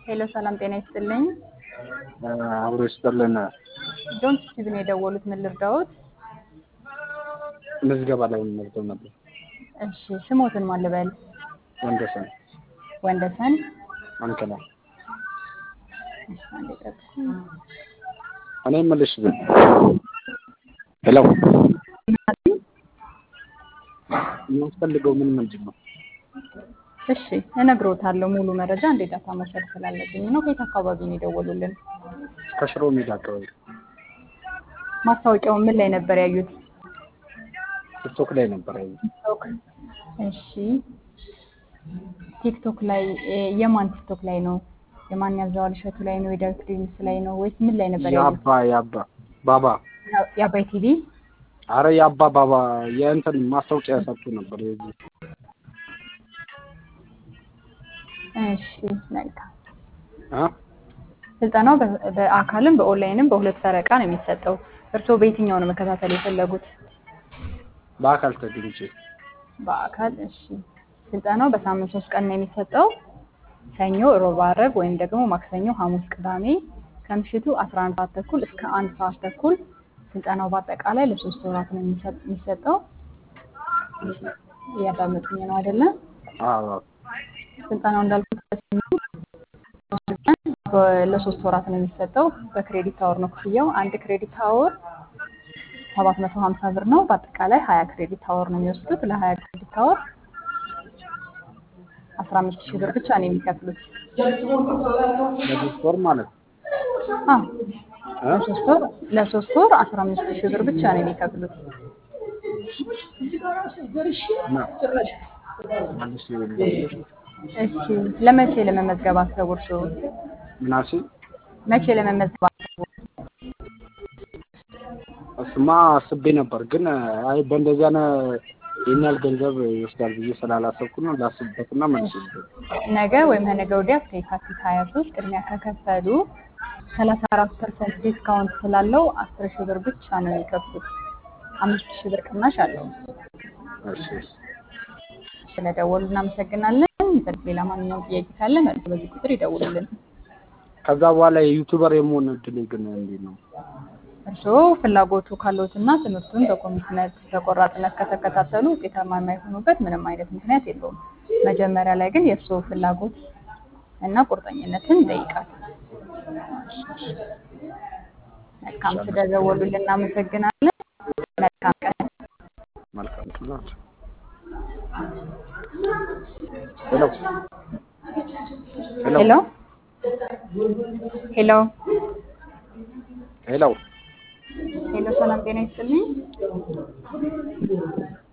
ሄሎ ሰላም ጤና ይስጥልኝ። አብሮ ይስጥልን። ጆን ስቲቭ ነው የደወሉት። ምን ልርዳዎት? ምዝገባ ላይ መዝገብ ነበር። እሺ ስሞትን ማን ልበል? ወንደሰን ወንደሰን። አንከላ እሺ አንዴ ጠብቁ። እኔ የምልሽ ግን ሄሎ የሚያስፈልገው ምን ምንድን ነው? እሺ እነግሮታለሁ። ሙሉ መረጃ እንዴ ዳታ መውሰድ ስላለብኝ ነው። ከየት አካባቢ ነው የደወሉልን? ከሽሮ ሜዳ አካባቢ ማስታወቂያውን ምን ላይ ነበር ያዩት? ቲክቶክ ላይ ነበር ያየሁት። ቲክቶክ። እሺ ቲክቶክ ላይ እ የማን ቲክቶክ ላይ ነው? የማን ያዘዋል እሸቱ ላይ ነው? የዳዊት ዴኒስ ላይ ነው ወይስ ምን ላይ ነበር ያዩት? የአባ የአባ ባባ የአባይ ቲቪ። አረ የአባ ባባ የእንትን ማስታወቂያ ሰጥቶ ነበር የዚህ እሺ መልካም። አ ስልጠናው በ- በአካልም በኦንላይንም በሁለት ፈረቃ ነው የሚሰጠው። እርስዎ በየትኛው ነው መከታተል የፈለጉት? በአካል ተገኝቼ በአካል እሺ። ስልጠናው በሳምንት ሶስት ቀን ነው የሚሰጠው። ሰኞ፣ ሮብ፣ ዓርብ ወይም ደግሞ ማክሰኞ፣ ሐሙስ፣ ቅዳሜ ከምሽቱ 11 ሰዓት ተኩል እስከ አንድ ሰዓት ተኩል። ስልጠናው በአጠቃላይ ለሶስት ወራት ነው የሚሰጥ- የሚሰጠው። እያዳመጡኝ ነው አይደለም? አዎ ስልጠናው እንዳልኩት በሰኞ በ- ለሶስት ወራት ነው የሚሰጠው። በክሬዲት አወር ነው ክፍያው። አንድ ክሬዲት አወር 750 ብር ነው። በአጠቃላይ 20 ክሬዲት አወር ነው የሚወስዱት። ለ20 ክሬዲት አወር 15 ሺህ ብር ብቻ ነው የሚከፍሉት። ለሶስት ወር ማለት ነው አዎ እ? ለሶስት ወር ለሶስት ወር 15 ሺህ ብር ብቻ ነው የሚከፍሉት። እና መልስ ይኸውልሽ። እሺ ለመቼ ለመመዝገብ አሰቡ እርስዎ? ምናሴ መቼ ለመመዝገብ አሰቡ? እሱማ አስቤ ነበር፣ ግን አይ በእንደዚህ አይነት ይህን ያህል ገንዘብ ይወስዳል ብዬ ስላላሰብኩ ነው። ላስብበትና መልስ ይልኝ። ነገ ወይም ከነገ ወዲያ እስከ የካቲት 23 ቅድሚያ ከከፈሉ 34 ፐርሰንት ዲስካውንት ስላለው 10 ሺህ ብር ብቻ ነው የሚከፍሉት። አምስት ሺህ ብር ቅናሽ አለው። እሺ እሺ። ስለደወሉ እናመሰግናለን። ሌላ ማንኛውም ጥያቄ ካለ መልስ በዚህ ቁጥር ይደውሉልን። ከዛ በኋላ የዩቱበር የመሆን እድሌ ግን እንዴት ነው? እርስዎ ፍላጎቱ ካለዎትና ትምህርቱን በኮሚትመንት በቆራጥነት ከተከታተሉ ውጤታማ የማይሆኑበት ምንም አይነት ምክንያት የለውም። መጀመሪያ ላይ ግን የእርስዎ ፍላጎት እና ቁርጠኝነትን ይጠይቃል። መልካም ስለደወሉልን እናመሰግናለን። መልካም ቀን። መልካም ናቸው። ሄሎ ሄሎ ሄሎ ሄሎ ሄሎ፣ ሰላም ጤና ይስጥልኝ።